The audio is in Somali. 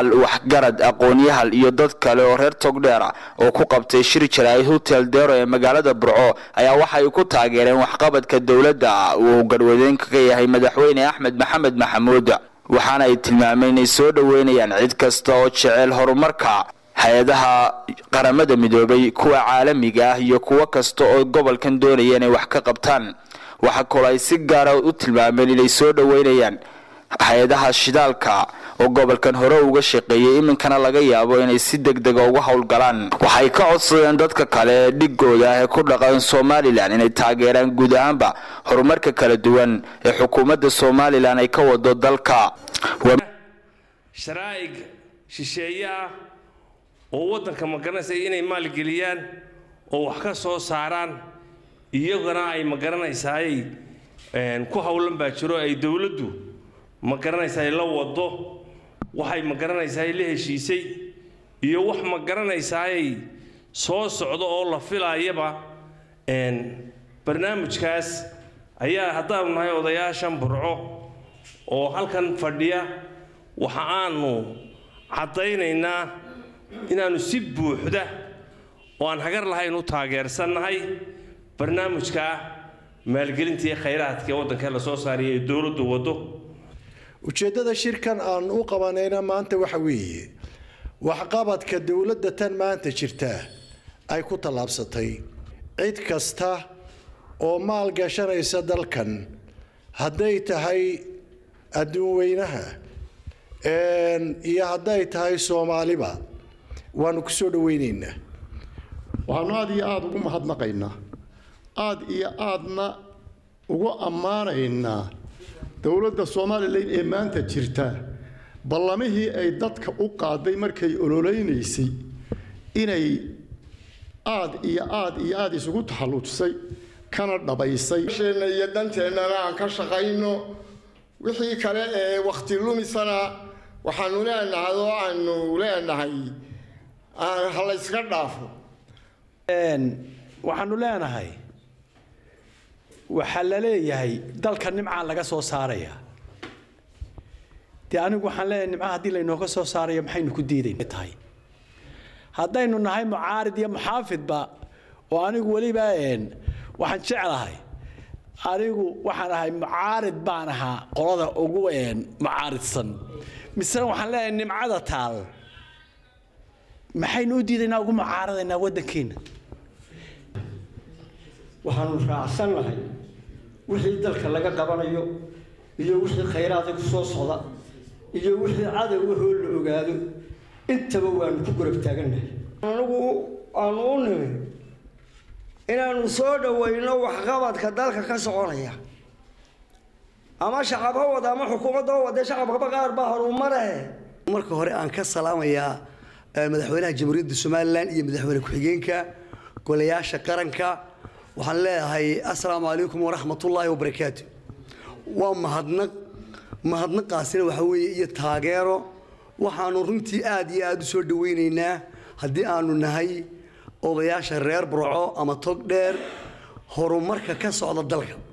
cuqaal waxgarad aqoon-yahal iyo dad kale oo reer togdheer ah oo ku qabtay shir jaraa'id hotel dero ee magaalada burco ayaa waxay ku taageereen waxqabadka dowladda uu garwadeenka ka yahay madaxweyne axmed maxamed maxamuud waxaana ay tilmaameen inay soo dhoweynayaan cid kasta oo jecel horumarka hay-adaha qaramada midoobay kuwa caalamiga ah iyo kuwo kasta oo gobolkan doonaya inay wax ka qabtaan waxaa kaloo ay si gaara u tilmaameen inay soo dhoweynayaan hay-adaha shidaalka oo gobolkan hore uga shaqeeyay iminkana laga yaabo inay si degdega uga howlgalaan waxay ka codsadeen dadka kale ee dhigooda ah ee ku dhaqan somalilan inay taageeraan guud ahaanba horumarka kala duwan ee xukuumadda somalilan ay ka wado dalka sharaa'ig shisheeye ah oo waddanka magaranaysa inay maalgeliyaan oo wax ka soo saaraan iyagana ay magaranaysaay ku howlan baa jiro ay dowladdu magaranaysaa la wado waxay magaranaysaa la heshiisay iyo wax magaranaysaay soo socdo oo la filaayaba barnaamijkaas ayaa haddaanu nahay odayaashan burco oo halkan fadhiya waxa aanu caddaynaynaa inaannu si buuxda oo aan hagar lahayn u taageersannahay barnaamijka maalgelinta iyo khayraadka ee waddanka la soo saaraya ee dowladdu waddo ujeeddada shirkan aan u qabanayna maanta waxa weeye waxqabadka dowladda tan maanta jirta ay ku tallaabsatay cid kasta oo maal gashanaysa dalkan hadday tahay adduun weynaha iyo hadday tahay soomaaliba waanu ku soo dhaweynaynaa waxaanu aada iyo aada ugu mahadnaqaynaa aada iyo aadna ugu ammaanaynaa dowladda somalilan ee maanta jirta ballamihii ay dadka u qaaday markay ololeynaysay inay aad iyo aad iyo aada isugu taxalluujsay kana dhabaysay sheenna iyo danteennana aan ka shaqayno wixii kale ee wakhti lumisana waxaanu leenahay oo aanu leenahay ha la yska dhaafo waxaanu leenahay waxaa la leeyahay dalka nimcaa laga soo saaraya dee anigu waxaan leeyahay nimca haddii laynooga soo saarayo maxaynu ku diidayn tahay haddaynu nahay mucaarid iyo muxaafidba oo anigu weliba waxaan jeclahay anigu waxaan ahay mucaarid baan ahaa qolada ugu mucaaridsan misena waxaan leeyahay nimcada taal maxaynu u diidaynaa ugu mucaaradaynaa waddankeena waxaanu raacsannahay wixii dalka laga qabanayo iyo wixii khayraada ku soo socda iyo wixii cadowahoo la ogaado intaba waanu ku gorab taagannahay anigu aanu u nimi inaannu soo dhowayno waxqabadka dalka ka soconaya ama shacab ha wada ama xukuumadda ha wada shacabkaba qaar baa horumarahe marka hore aan ka salaamayaa madaxweynaha jamhuuriyadda somalilan iyo madaxweyne ku-xigeenka golayaasha qaranka waxaan leeyahay assalaamu calaykum waraxmatullaahi wabarakaatu waa mahadnaq mahadnaqaasina waxa weeye iyo taageero waxaanu runtii aad iyo aada u soo dhaweynaynaa haddii aanu nahay odayaasha reer burco ama tog dheer horumarka ka socda dalka